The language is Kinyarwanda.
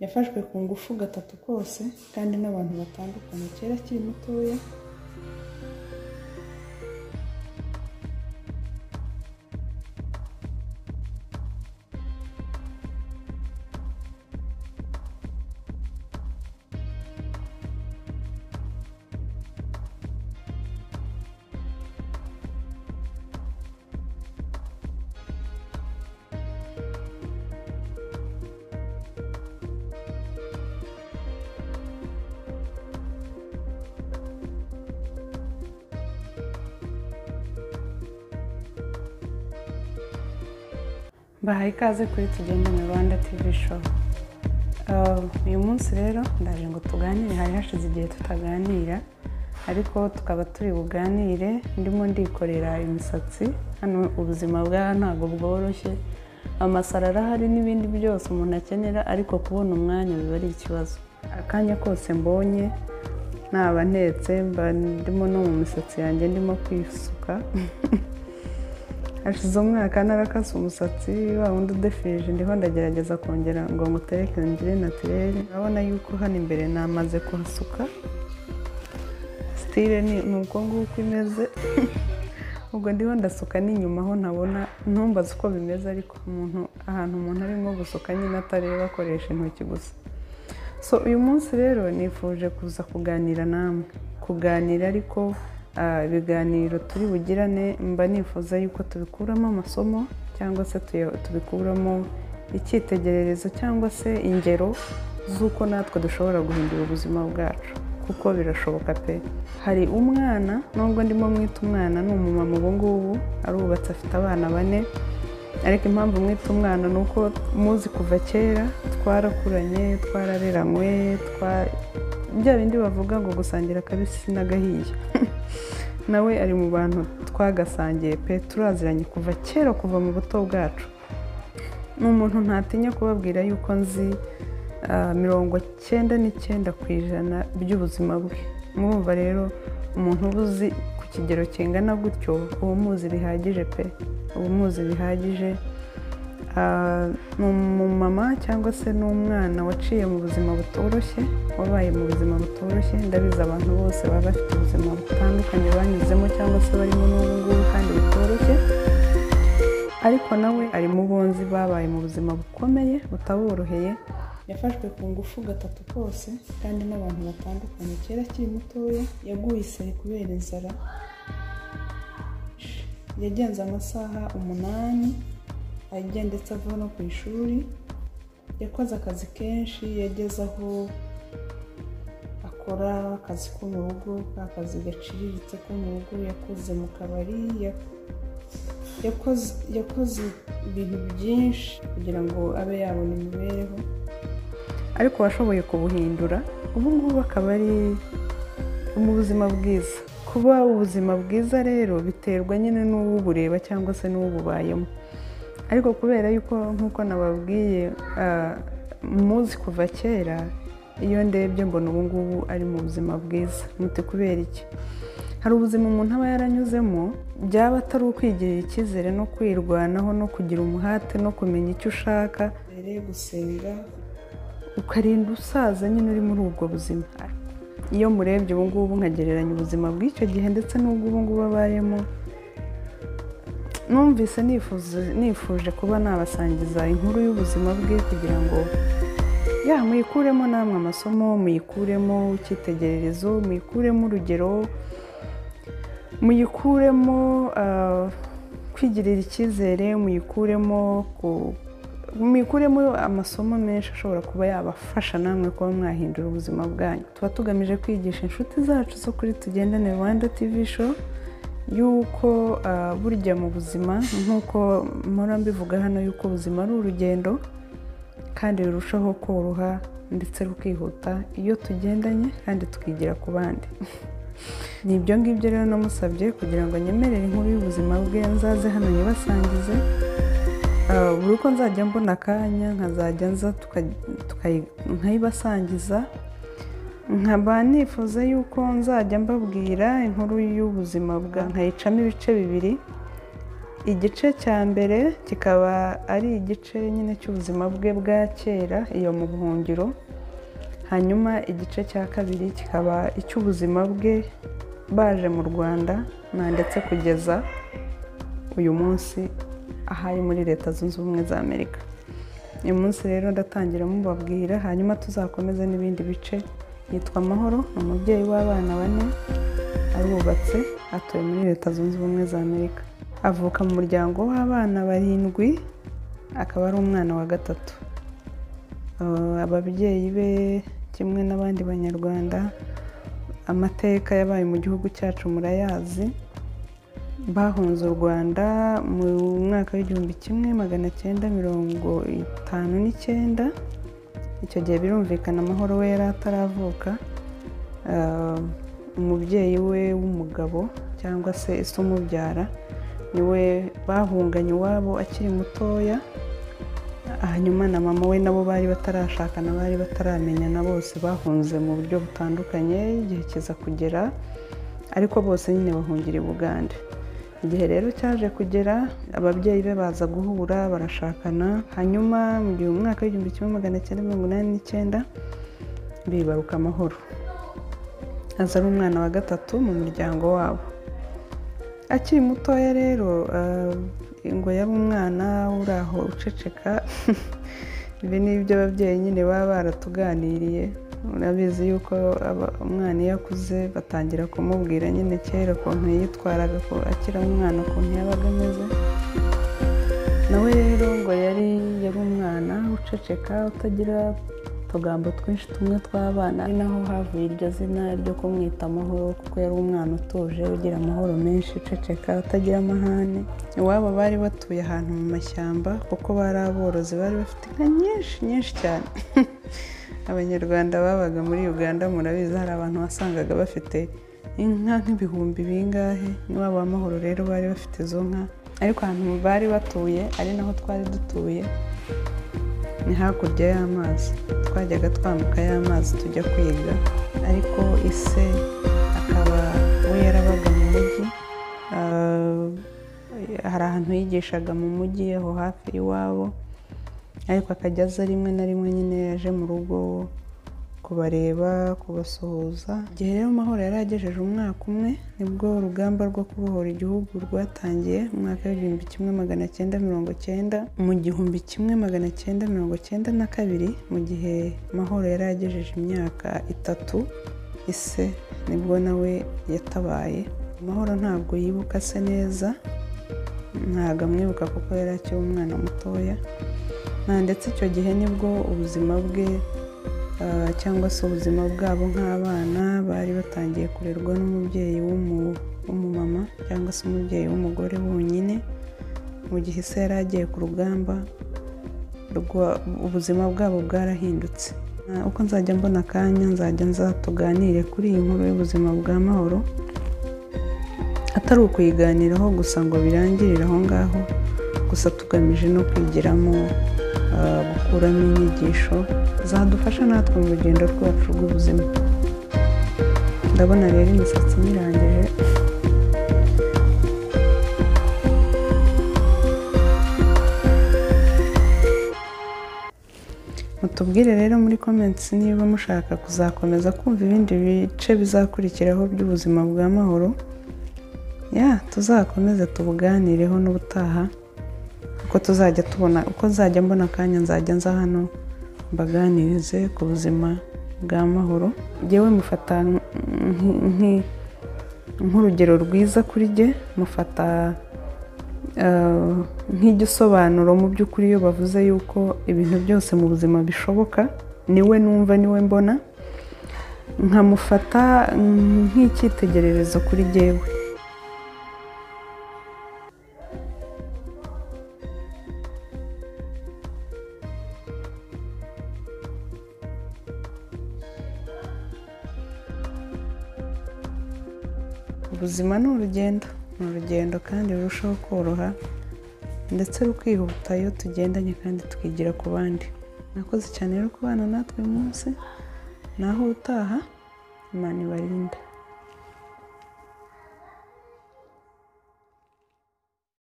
yafashwe ku ngufu gatatu kose kandi n'abantu batandukanye kera akiri mutoya mbahaye ikaze kuri tugende mu rwanda tivi shopu uyu munsi rero ndaje ngo tuganire hari hashize igihe tutaganira ariko tukaba turi buganire ndimo ndikorera imisatsi hano ubuzima bwa ntabwo bworoshye amasaro arahari n'ibindi byose umuntu akenera ariko kubona umwanya biba ari ikibazo akanya kose mbonye naba ntetse mba ndimo no mu misatsi yanjye ndimo kwisuka hashize umwaka narakase umusatsi wa wundi udefirije ndiho ndagerageza kongera ngo ngutereke ngire natirere urabona yuko hano imbere namaze kuhasuka sitire ni uko nguko imeze ubwo ndiho ndasuka n'inyuma aho ntabona ntumbaze uko bimeze ariko umuntu ahantu umuntu arimo gusuka nyine atareba akoresha intoki gusa so uyu munsi rero nifuje kuza kuganira namwe kuganira ariko ah, ibiganiro turi bugirane mba nifuza yuko tubikuramo amasomo cyangwa se tuya- tubikuramo icyitegererezo cyangwa se ingero z'uko natwe dushobora guhindura ubuzima bwacu kuko birashoboka pe hari umwana nubwo ndimo mwita umwana ni umumama ubu ngubu arubatse afite abana bane ariko impamvu mwita umwana ni uko muzi kuva kera twarakuranye twarareranywe twa bya bindi bavuga ngo gusangira akabisi n'agahiye nawe ari mu bantu twagasangiye pe turaziranye kuva kera kuva mu buto bwacu ni umuntu ntatinya kubabwira yuko nzi ah, mirongo cyenda n'icyenda ku ijana by'ubuzima bwe mwumva rero umuntu uba uzi ku kigero kingana gutyo uba umuzi bihagije pe uba umuzi bihagije Ah, ni umumama cyangwa se n'umwana waciye mu buzima butoroshye wabaye mu buzima butoroshye ndabizi abantu bose baba bafite ubuzima butandukanye banyuzemo cyangwa se barimo n'ubu ngubu kandi butoroshye ariko nawe ari mu bonzi babaye mu buzima bukomeye butaboroheye yafashwe ku ngufu gatatu kose kandi n'abantu batandukanye kera akiri mutoya yaguye isari kubera inzara yagenze amasaha umunani agendetse ava no ku ishuri yakoze akazi kenshi yageze aho akora akazi ko mu rugo ka kazi gaciriritse ko mu rugo yakoze mu kabari ya- yakoze yakoze ibintu byinshi kugira ngo abe yabona imibereho ariko washoboye kubuhindura ubu ngubu akaba ari mu buzima bwiza kuba ubuzima bwiza rero biterwa nyine n'uwubureba cyangwa se n'uwububayemo ariko kubera yuko nk'uko nababwiye ah, muzi kuva kera iyo ndebye mbona ubu ngubu ari mu buzima bwiza muti kubera iki hari ubuzima umuntu aba yaranyuzemo byaba atari ukwigirira icyizere no kwirwanaho no kugira umuhate no kumenya icyo ushaka gusenga ukarinda usaza nyine uri muri ubwo buzima iyo murebye ubu ngubu nkagereranya ubuzima bw'icyo gihe ndetse n'ubw'ubu ngubu abayemo numvise nifuza- nifuje kuba nabasangiza inkuru y'ubuzima bwe kugira ngo ya muyikuremo namwe amasomo muyikuremo icyitegererezo muyikuremo urugero muyikuremo ah, kwigirira icyizere muyikuremo ku- muyikuremo amasomo menshi ashobora kuba yabafasha namwe kuba mwahindura ubuzima bwanyu tuba tugamije kwigisha inshuti zacu zo kuri tugendane rwanda tivi show yuko ah, burya mu buzima nk'uko mpora mbivuga hano yuko ubuzima ari urugendo kandi rurushaho koroha ndetse rukihuta iyo tugendanye kandi tukigira ku bandi ni ibyo ngibyo rero namusabye kugira ngo nyemerere inkuru y'ubuzima bwe nzaze hano nyibasangize Ah, buri uko nzajya mbona akanya nkazajya nza tuka- tukayi- nkayibasangiza nkaba nifuza yuko nzajya mbabwira inkuru y'ubuzima bwa nkayicamo ibice bibiri igice cya mbere kikaba ari igice nyine cy'ubuzima bwe bwa kera iyo mu buhungiro hanyuma igice cya kabiri kikaba icy'ubuzima bwe baje mu rwanda na ndetse kugeza uyu munsi ahari muri leta zunze ubumwe za amerika uyu munsi rero ndatangira mubabwira hanyuma tuzakomeze n'ibindi bice yitwa amahoro ni umubyeyi w'abana bane arubatse atuye muri leta zunze ubumwe za amerika avuka mu muryango w'abana barindwi akaba ari umwana wa gatatu Uh, ababyeyi be kimwe n'abandi banyarwanda amateka yabaye mu gihugu cyacu murayazi bahunze u rwanda mu mwaka w'igihumbi kimwe magana cyenda mirongo itanu n'icyenda icyo gihe birumvikana amahoro we yari ataravuka Ah, umubyeyi we w'umugabo cyangwa se ise umubyara niwe bahunganye iwabo akiri mutoya hanyuma na mama we nabo bari batarashakana bari bataramenyana bose bahunze mu buryo butandukanye igihe kiza kugera ariko bose nyine bahungira i bugande igihe rero cyaje kugera ababyeyi be baza guhura barashakana hanyuma mu gihe mu mwaka w'igihumbi kimwe magana cyenda mirongo inani n'icyenda bibaruka amahoro aza ari umwana wa gatatu mu muryango wabo akiri mutoya rero ah, ngo yari umwana uri aho uceceka ibi ni ibyo ababyeyi nyine baba baratuganiriye murabizi yuko aba- umwana iyo akuze batangira kumubwira nyine kera ukuntu yitwaraga ko akiri umwana ukuntu yabaga ameze nawe rero ngo yari yari umwana uceceka utagira utugambo twinshi tumwe tw'abana ari naho havuye iryo zina ryo kumwita amahoro kuko yari umwana utuje ugira amahoro menshi uceceka utagira amahane iwabo bari batuye ahantu mu mashyamba kuko bari aborozi bari bafite inka nyinshi nyinshi cyane abanyarwanda babaga muri uganda murabizi hari abantu wasangaga bafite inka nk'ibihumbi bingahe n'iwabo w'amahoro rero bari bafite izo nka ariko ahantu bari batuye ari naho twari dutuye ni hakurya y'amazi twajyaga twambuka y'amazi tujya kwiga ariko ise akaba we yarabaga mu mujyi Ah, hari ahantu yigishaga mu mujyi aho hafi y'iwabo ariko akajya aza rimwe na rimwe nyine yaje mu rugo kubareba kubasuhuza igihe rero mahoro yari agejeje umwaka umwe nibwo urugamba rwo kubohora igihugu rwatangiye mu mwaka w'igihumbi kimwe magana cyenda mirongo cyenda mu gihumbi kimwe magana cyenda mirongo cyenda na kabiri mu gihe mahoro yari agejeje imyaka itatu ise nibwo nawe yatabaye mahoro ntabwo yibuka se neza ntabwo amwibuka kuko yari akiri umwana mutoya Nta- ndetse icyo gihe nibwo ubuzima bwe ah, cyangwa se ubuzima bwabo nk'abana bari batangiye kurerwa n'umubyeyi w'umu- w'umumama cyangwa se umubyeyi w'umugore wonyine mu gihe se yari agiye ku rugamba rwa- ubuzima bwabo bwarahindutse Ah, uko nzajya mbona akanya nzajya nzatuganire kuri iyi nkuru y'ubuzima bwa mahoro atari ukuyiganiraho gusa ngo birangirire aho ngaho gusa tugamije no kwigiramo ah, gukuramo inyigisho zadufasha natwe mu rugendo rwacu rw'ubuzima ndabona rero imisatsi nyirangije mutubwire rero muri comments niba mushaka kuzakomeza kumva ibindi bice bizakurikiraho by'ubuzima bwa mahoro ya tuzakomeze tubuganireho n'ubutaha uko tuzajya tubona uko nzajya mbona akanya nzajya nza hano mbaganirize ku buzima bwa mahoro yewe mufata nk- nk- nk- nk'urugero rwiza kuri jye mufata eh, nk'igisobanuro mu by'ukuri iyo bavuze yuko ibintu byose mu buzima bishoboka niwe numva niwe mbona nkamufata mm, nk'icyitegererezo kuri jyewe ubuzima ni urugendo ni urugendo kandi rurushaho koroha ndetse rukihuta iyo tugendanye kandi tukigira ku bandi mwakoze cyane rero kubana natwe uyu munsi naho utaha imana ibarinde